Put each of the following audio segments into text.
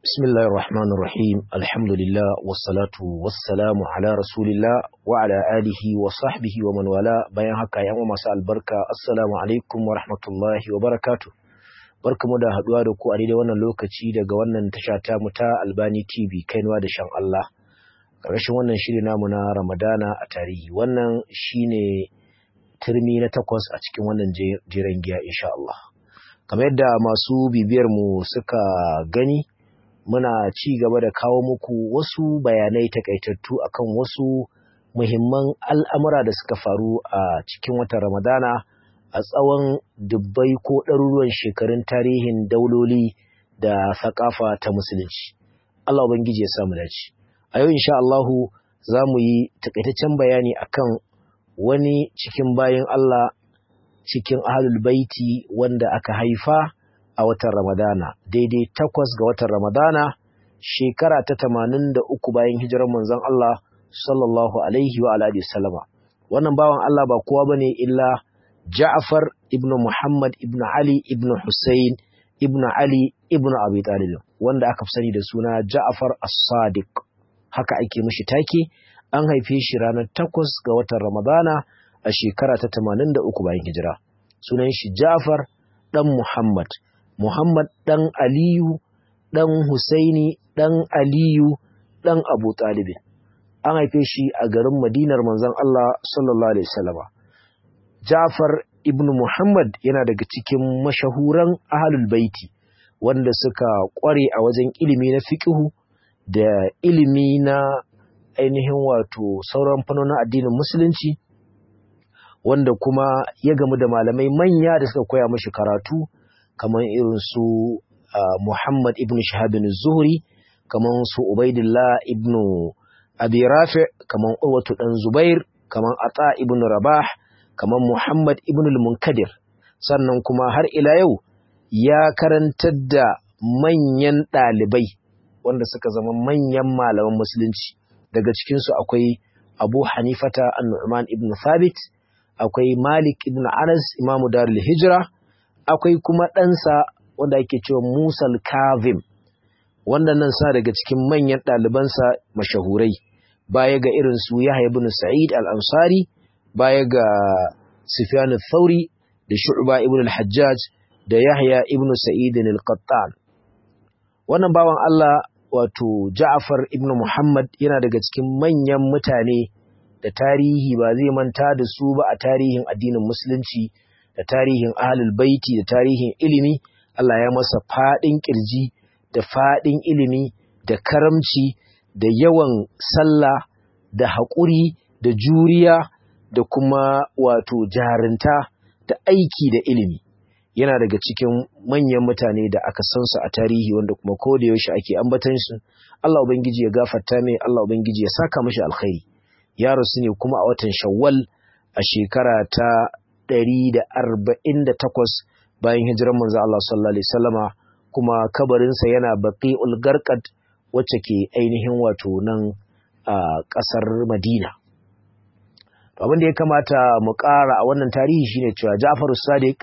بسم الله الرحمن الرحيم الحمد لله والصلاة والسلام على رسول الله وعلى آله وصحبه ومن والاه bayan haka yan masu albarka assalamu alaikum wa rahmatullahi wa barakatuh barkamu da haduwa da ku a daidai wannan lokaci daga wannan tasha ta mu ta Albani TV kainuwa da shan Allah ƙarshen wannan shiri namu na Ramadana a tarihi wannan shine turmi na takwas a cikin wannan jiran giya insha Allah kamar yadda masu bibiyar mu suka gani muna ci gaba da kawo muku wasu bayanai takaitattu akan wasu muhimman al'amura da suka faru a cikin watan Ramadana a tsawon dubbai ko ɗaruruwan shekarun tarihin dauloli da sakafa ta musulunci. Allah Ubangiji ya samu dace. A yau insha Allahu za mu yi takaitaccen bayani akan wani cikin bayan Allah cikin ahlul baiti wanda aka haifa a watan Ramadana, daidai takwas ga watan Ramadana, shekara ta tamanin da uku bayan hijirar manzon Allah sallallahu Alaihi wa Alaihi Salama. Wannan bawan Allah ba kowa ba ne illa Ja'far ibn Muhammad ibn Ali ibn Hussein ibn Ali ibn Abi Talib wanda aka fi sani da suna Ja'far as-Sadiq. Haka ake mishi take, an haife shi ranar takwas ga watan Ramadana a shekara ta tamanin da uku bayan hijira. Sunan shi Ja'far ɗan Muhammad. Muhammad ɗan Aliyu, ɗan Husaini, ɗan Aliyu, ɗan Abu Talibin. An haife shi a garin Madinar manzon Allah sallallahu Alaihi wasallama. Jafar ibn Muhammad yana daga cikin mashahuran ahalul baiti wanda suka ƙware a wajen ilimi na fiƙihu da ilimi na ainihin wato sauran fannonin addinin musulunci wanda kuma ya gamu da malamai manya da suka koya mashi karatu kamar irin su Muhammad ibn Shahabin Zuhri, kamar su Ubaidillah ibn Abi Rafi, kamar Urwatu dan Zubair, kamar Ata ibn Rabah, kamar Muhammad ibn al-Munkadir. Sannan kuma har ila yau ya karantar da manyan ɗalibai wanda suka zama manyan malaman musulunci. Daga cikinsu akwai Abu Hanifata an-Nu'man ibn Thabit, akwai Malik ibn Anas, Imamu Darul Hijra, akwai kuma ɗansa wanda ake cewa Musal Kazim wanda nan sa daga cikin manyan ɗalibansa mashahurai baya ga irin su Yahya ibn Sa'id al-Ansari baya ga Sufyan al-Thawri da Shu'ba ibn al-Hajjaj da Yahya ibn Sa'id al-Qattan wannan bawan Allah wato Ja'far ibn Muhammad yana daga cikin manyan mutane da tarihi ba zai manta da su ba a tarihin addinin musulunci da tarihin ahlul baiti da tarihin ilimi Allah ya masa faɗin ƙirji da faɗin ilimi da karamci da yawan sallah da haƙuri da juriya da kuma wato jarinta da aiki da ilimi yana daga cikin manyan mutane da aka san su a tarihi wanda kuma ko da yaushe ake ambatan su Allah ubangiji ya gafarta mai Allah ubangiji ya saka mashi alkhairi ya rasu ne kuma a watan Shawwal a shekara ta ɗari da arba'in da takwas bayan hijirar manzo Allah sallallahu alaihi wasallama kuma kabarinsa yana baqi'ul garqad wacce ke ainihin wato nan a ƙasar Madina abin da ya kamata mu ƙara a wannan tarihi shine cewa Ja'far Sadiq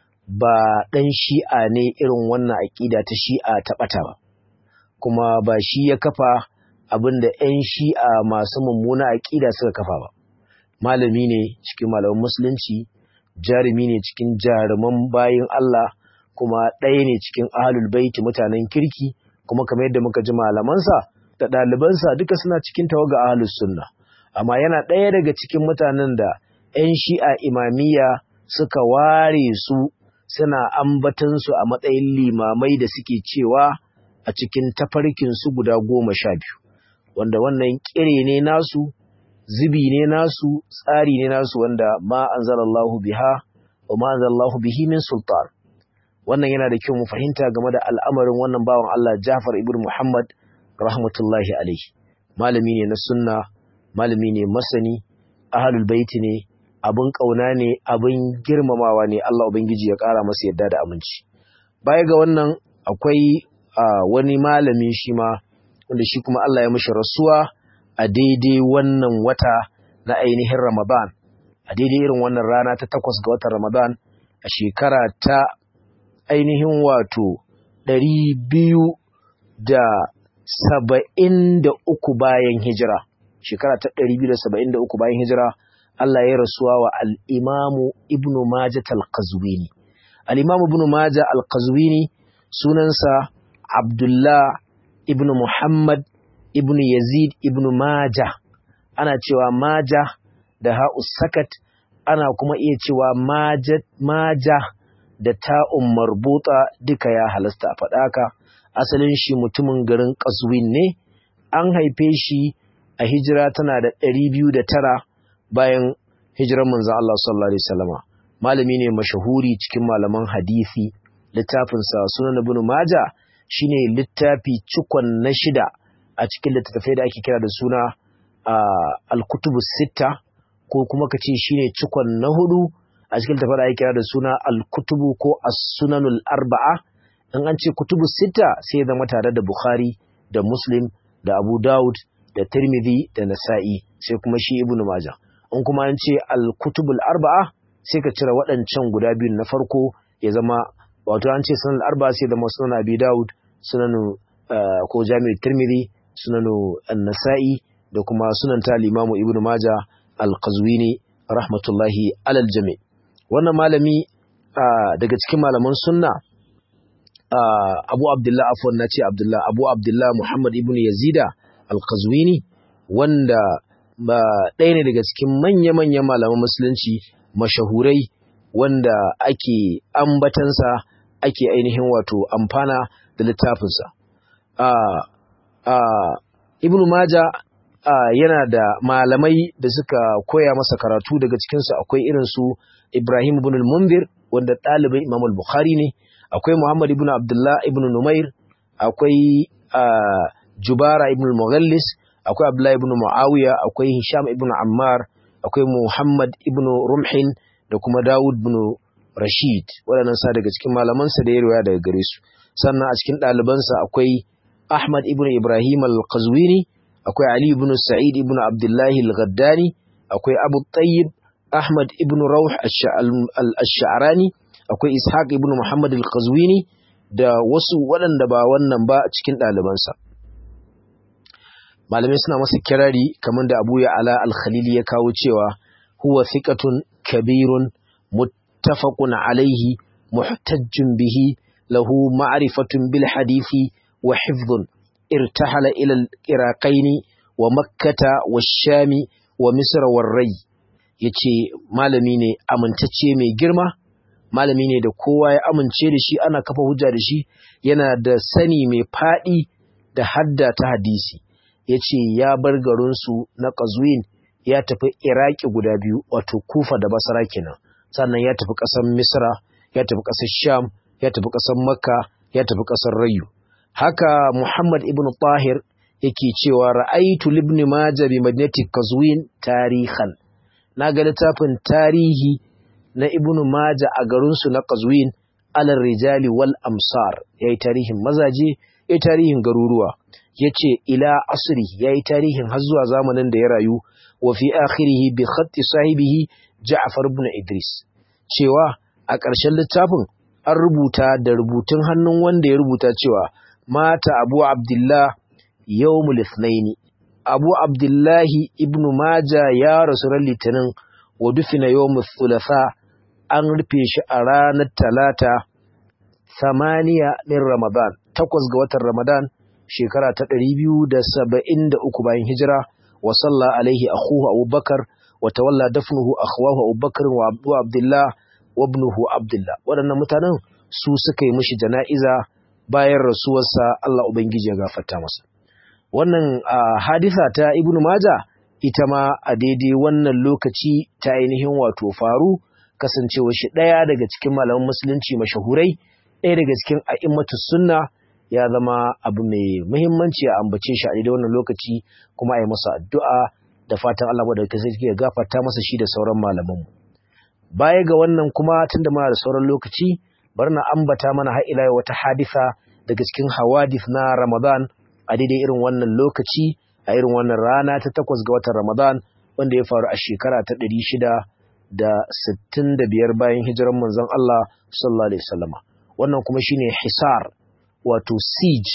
ba ɗan shi'a ne irin wannan aƙida ta shi'a ta ɓata ba kuma ba shi ya kafa abin da 'yan shi'a masu mummuna aƙida suka kafa ba malami ne cikin malaman musulunci jarumi ne cikin jaruman bayin Allah kuma ɗaya ne cikin ahlul baiti mutanen kirki kuma kamar yadda muka ji malamansa da ɗalibansa duka suna cikin tawaga ahlus sunna amma yana ɗaya daga cikin mutanen da 'yan shi'a imamiyya suka ware su suna ambatansu a matsayin limamai da suke cewa a cikin tafarkinsu guda goma sha biyu wanda wannan ƙire ne nasu zubi ne nasu tsari ne nasu wanda ma anzalallahu biha wa ma anzalallahu bihi min sultan wannan yana da kyau mu fahimta game da al'amarin wannan bawan Allah Jafar ibn Muhammad rahmatullahi alaihi malami ne na sunna malami ne masani ahlul baiti ne abin kauna ne abin girmamawa ne Allah ubangiji ya kara masa yadda da aminci baya ga wannan akwai wani malami shi ma wanda shi kuma Allah ya mishi rasuwa a daidai wannan wata na ainihin Ramadan, a daidai irin wannan rana ta takwas ga watan Ramadan a shekara ta ainihin wato ɗari biyu da saba'in da uku bayan hijira shekara ta ɗari biyu da saba'in da uku bayan hijira Allah ya rasuwa wa al'imamu ibnu Majah al-Qazwini al'imamu ibnu Majah al-Qazwini sunansa Abdullah ibnu Muhammad ibnu Yazid ibnu Majah ana cewa Majah da ha'us sakat ana kuma iya cewa Majah da ta'un marbuta duka ya halasta a faɗaka asalin shi mutumin garin Qazwin ne an haife shi a hijira tana da ɗari biyu da tara bayan hijiran manzon Allah sallallahu alaihi wasallama malami ne mashahuri cikin malaman hadisi littafinsa sunan ibn Majah shine littafi cikon na shida a cikin littattafai da ake kira da suna al-kutubu sitta ko kuma kace shine cikon na hudu a cikin littattafai da ake kira da suna al-kutubu ko as-sunanul arba'a in an ce kutubu sitta sai zama tare da Bukhari da Muslim da Abu Dawud da Tirmidhi da Nasa'i sai kuma shi Ibn Majah in kuma an ce al-kutubul arba'a sai ka cire waɗancan guda biyun na farko ya zama wato an ce sunan arba'a sai zama sunan Abi Dawud sunan ko Jami'u Tirmidhi sunan An-Nasa'i da kuma sunan ta Imam Ibn Majah al-Qazwini rahmatullahi alal jami' wannan malami daga cikin malaman sunna Abu Abdullah afwan nace Abdullah Abu Abdullah Muhammad ibn Yazida al-Qazwini wanda ba ɗaya ne daga cikin manya-manyan malaman musulunci mashahurai wanda ake ambatansa ake ainihin wato amfana da littafinsa. Ibn Maja yana da malamai da suka koya masa karatu daga cikinsu akwai irinsu Ibrahim ibn al-Mundir wanda ɗalibin Imam al-Bukhari ne, akwai Muhammad ibn Abdullah ibn Numair, akwai Jubara ibn al-Mughallis, akwai Abdullah ibn Muawiya, akwai Hisham ibn Ammar, akwai Muhammad ibn Rumhin da kuma Dawud ibn Rashid. Waɗannan sa daga cikin malamansa da ya riwaya daga gare su. Sannan a cikin ɗalibansa akwai Ahmad ibn Ibrahim al-Qazwini, akwai Ali ibn Sa'id ibn Abdullah al-Ghaddani, akwai Abu Tayyib Ahmad ibn Rawh al-Sha'rani, akwai Ishaq ibn Muhammad al-Qazwini da wasu waɗanda ba wannan ba cikin ɗalibansa. malamai suna masa kirari kamar da Abu Ya'la al-Khalili ya kawo cewa huwa thiqatun kabirun muttafaqun alayhi muhtajjun bihi lahu ma'rifatun bil hadisi wa hifdhun irtahala ila al-iraqaini wa makkata wa shami wa misr wa ray yace malami ne amintacce mai girma malami ne da kowa ya amince da shi ana kafa hujja da shi yana da sani mai fadi da hadda ta hadisi ya ce ya bar garinsu na ƙazuwin ya tafi iraki guda biyu wato kufa da basara kenan sannan ya tafi ƙasar misra ya tafi ƙasar sham ya tafi ƙasar makka ya tafi ƙasar rayu haka muhammad ibn tahir yake cewa ra'aitu libni maja bi madinati qazwin tarihan na ga littafin tarihi na ibn maja a garinsu na qazwin alal rijali wal amsar yayi tarihin mazaje yayi tarihin garuruwa ya ce ila asiri ya yi tarihin har zuwa zamanin da ya rayu wa fi akhirihi bi khatti sahibihi Ja'far ibn Idris cewa a ƙarshen littafin an rubuta da rubutun hannun wanda ya rubuta cewa mata Abu Abdullah yawmul ithnaini Abu Abdullahi ibn Maja ya rasu ran Litinin wa dufina yawmul thulatha an rufe shi a ranar Talata samaniya min Ramadan takwas ga watan Ramadan shekara ta ɗari biyu da saba'in da uku bayan hijira wa salla alaihi akhuhu abubakar wa tawalla dafnuhu akhwahu abubakar wa abu abdullah wa ibnuhu abdullah waɗannan mutanen su suka yi mishi jana'iza bayan rasuwarsa Allah ubangiji ya gafarta masa wannan hadisa ta ibnu maja ita ma a daidai wannan lokaci ta ainihin wato faru kasancewa shi ɗaya daga cikin malaman musulunci mashahurai ɗaya daga cikin a'immatus sunna ya zama abu mai muhimmanci a ambace shi a daidai wannan lokaci kuma a yi masa addu'a da fatan Allah da ka sai ya gafarta masa shi da sauran malaman baya ga wannan kuma tunda muna da sauran lokaci bari na ambata mana har ila wata hadisa daga cikin hawadith na Ramadan a daidai irin wannan lokaci a irin wannan rana ta takwas ga watan Ramadan wanda ya faru a shekara ta ɗari shida da sittin da biyar bayan hijiran manzon Allah sallallahu alaihi wasallama wannan kuma shine hisar wato siege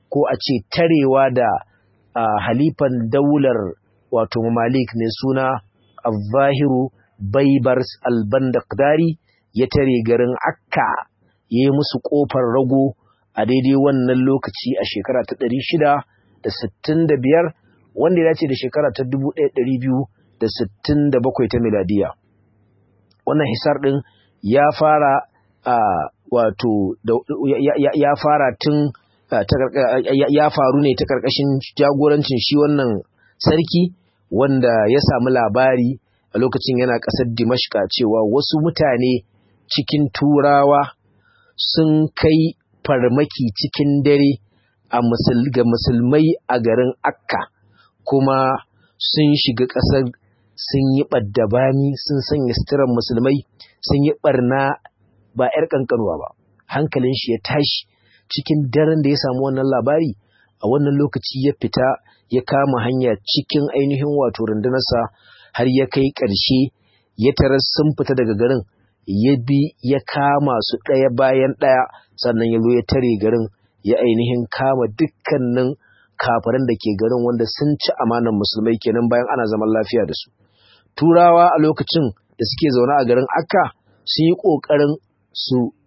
ko a ce tarewa da halifan daular wato mamalik mai suna al-zahiru baibars al-bandakdari ya tare garin akka ya yi musu ƙofar rago a daidai wannan lokaci a shekara ta ɗari shida da sittin da biyar wanda ya dace da shekara ta dubu ɗaya ɗari biyu da sittin da bakwai ta miladiya wannan hisar ɗin ya fara wato ya fara tun ya faru ne ta ƙarƙashin jagorancin shi wannan sarki wanda ya samu labari a lokacin yana ƙasar dimashka cewa wasu mutane cikin turawa sun kai farmaki cikin dare a ga musulmai a garin akka kuma sun shiga ƙasar sun yi ɓaddabami sun sanya suturan musulmai sun yi ɓarna ba 'yar ƙanƙanuwa ba hankalin shi ya tashi cikin daren da ya samu wannan labari a wannan lokaci ya fita ya kama hanya cikin ainihin wato rundunarsa har ya kai ƙarshe ya tarar sun fita daga garin ya bi ya kama su ɗaya bayan ɗaya sannan ya zo ya tare garin ya ainihin kama dukkanin kafiran da ke garin wanda sun ci amanan musulmai kenan bayan ana zaman lafiya da su turawa a lokacin da suke zaune a garin akka sun yi ƙoƙarin su